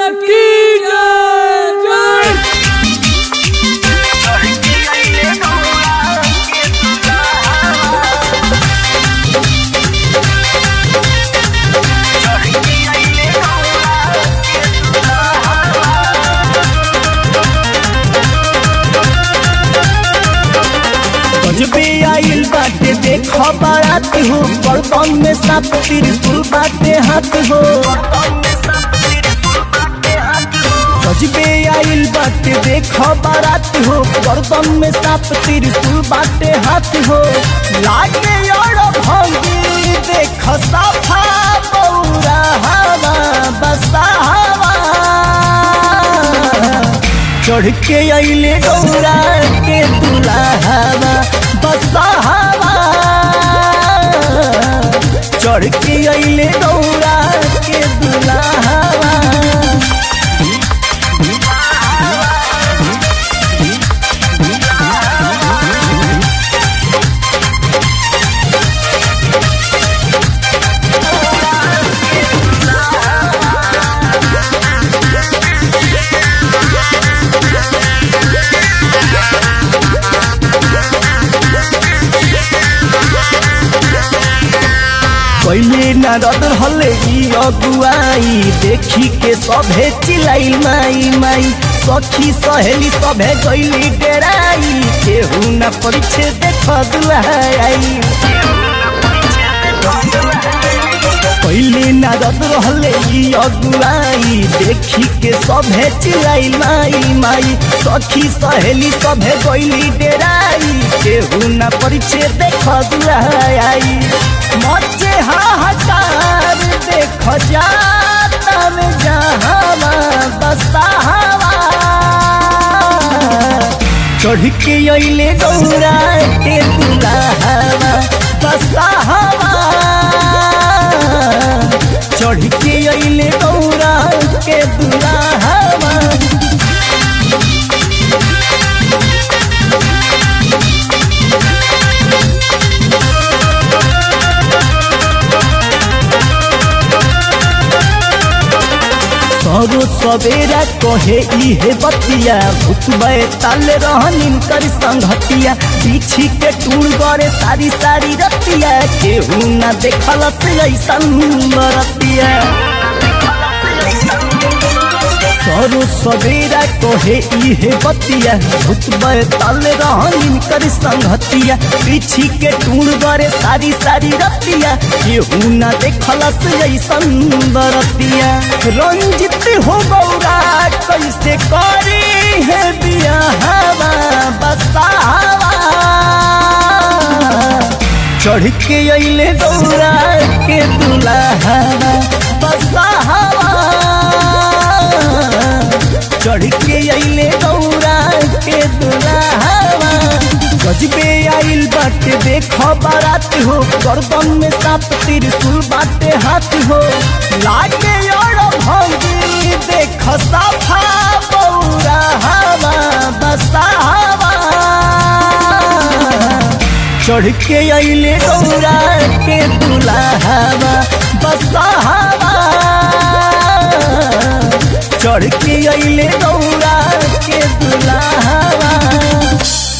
की जय जय गजबे आइल बाटे देख बारात हो बर्तन में साप त्रिशूल बाटे हाथ हो गजबे आइल बाटे देख बारात हो बर्तन में साप त्रिशूल बाटे हाथ हो लागे और भंगी देख साफा बौरा हवा बसा हवा चढ़ के अइले गौरा के दुलाहवा बसा हवा चढ़ के अइले गौरा के दुलाहवा पहले नारद हले ई अगुआई देखी के सभे चिलाई माई माई सखी सहेली सभे गईली डेराई केहू न परिछे देख दुआई पहले नारद रहले ई अगुआई देखी के सभे चिलाई माई माई सखी सहेली सभे गईली डेराई केहू न परिछे देख दुआई मचे हाहाकार देख जाता में जहावा बसा हवा चढ़ के अइले गौरा के दुलाहवा बसा हवा चढ़ के अइले गौरा के दुलाहवा सरो सवेरा कहे इहे बतिया भूतबे ताले रहनिन कर संगतिया पीछी के टूण गरे सारी सारी रतिया केहू ना देखल से ऐसन रतिया सरो सवेरा कहे इहे बतिया भूतबे ताले रहनिन कर संगतिया पीछी के टूण गरे सारी सारी रतिया केहू ना देखल से ऐसन रतिया रंजित हो गौरा कैसे करी है बिया हवा बसावा चढ़ के अइले गौरा के दुलाहवा बसावा चढ़ के अइले गौरा के दुलाहवा गजबे आइल बाटे देख बारात हो गर्दन में साप त्रिशूल बाटे हाथ हो लागे और भंगी देख साफा बौरा हवा बसा हवा चढ़ के अइले गौरा के दुलाहवा बसा हवा चढ़ के अइले गौरा के दुलाहवा